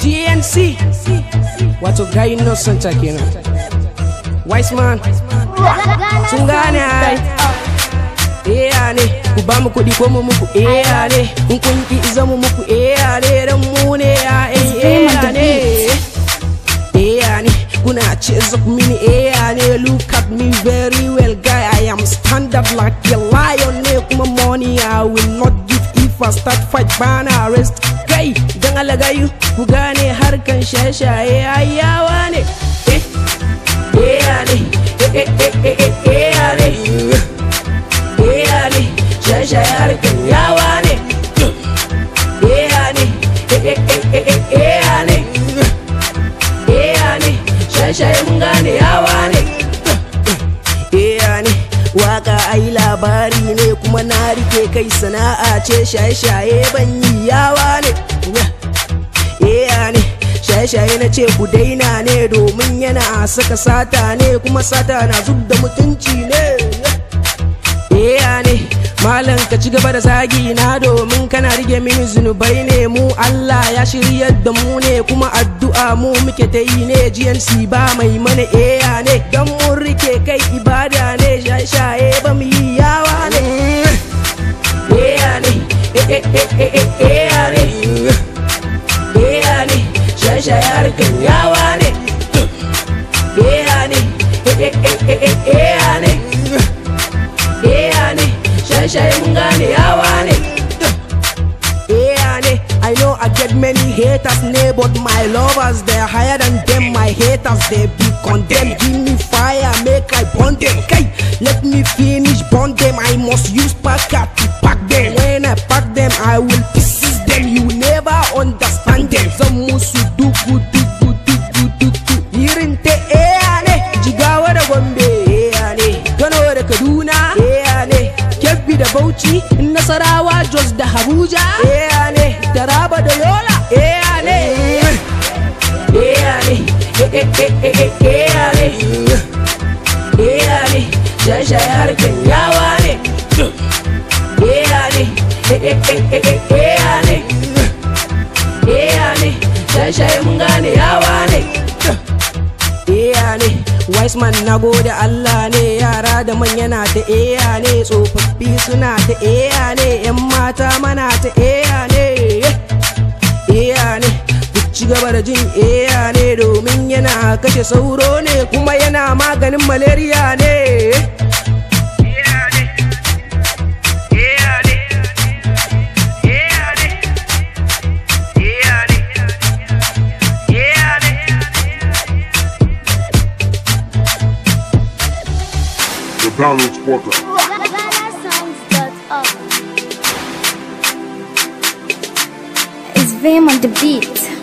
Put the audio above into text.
GNC wato gayin Santa kenan wise man sun gane ai Eya ne ku ba mu kuɗi ko mu muku eya ne in kun ki zama muku eya ne dan mu ne ya eya ne eya ne kuna chase up mini eya ne look at me very well guy I am stand up like a lion ne kuma money I will not give if I start fight bana rest kai dan alagayu ku gane harkan shaye-shaye ayawa ne eh eya ne eh eh eh eh eya ne eya ne shaye-shaye harkan yawa ne eya ne eh eh eh eh eya ne eya ne shaye-shaye mun gane yawa ne eya ne waka ai labari ne kuma na rike kai sana'a ce shaye-shaye ban yi yawa ne eya ne shaye-shaye na ce ku daina ne domin yana saka sata ne kuma sata na zub da mutunci ne eya ne malam ka ci gaba da zagi na domin kana rige mini zunubai ne mu Allah ya shiryar da mu ne kuma addu'a mu muke ta yi ne GNC ba mai mana eya ne don mun rike kai ibada ne shaye ba mu yi yawa ne eya ne eh eh eh eh eya ne eya ne shaye harkan yawa ne eya ne eh eh eh eh eya ne eya ne shaye mun gane yawa ne eya ne I know I get many haters ne but my lovers they're higher than them my haters they be condemned give me fire make I burn them kai let me finish burn them I must use packer to pack them when I pack them I will pieces them you never understand them zan musu dugu dugu dugu dugu irin ta eya ne jigawa da gombe eya ne kano da kaduna eya ne kebbi da bauchi nasarawa jos da abuja eya ne taraba da yola eya ne eya ne eya ne eya ne shashaye harkan yawa ne eya ne eya ne eya ne shashaye mun gane yawa ne eya ne wise man na gode Allah ne yara da manya na ta eya ne tsofaffi suna ta eya ne yan mata mana ta eya ne eya ne ku ci gaba da jin eya ne domin yana kashe sauro ne kuma yana maganin malaria ne The download spotter. It's Vim on the beat.